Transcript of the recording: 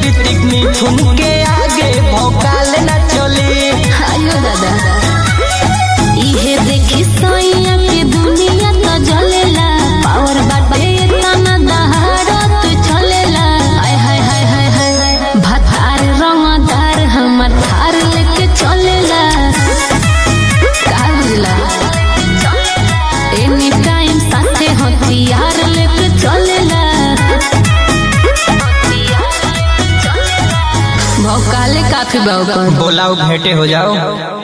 ऋतिक मिथुन के आगे भौकाल न चली आयो दादा इहे देखी सैया के दुनिया तो जलेला पावर बाटे तना दहाड़ा तो चलेला हाय हाय हाय हाय हाय भतार रंगदार हमर थार लेके चलेला का बुझला एनी टाइम साथे हथियार लेके चलेला भौकाले काफी बाबा बोलाओ भेंटे हो जाओ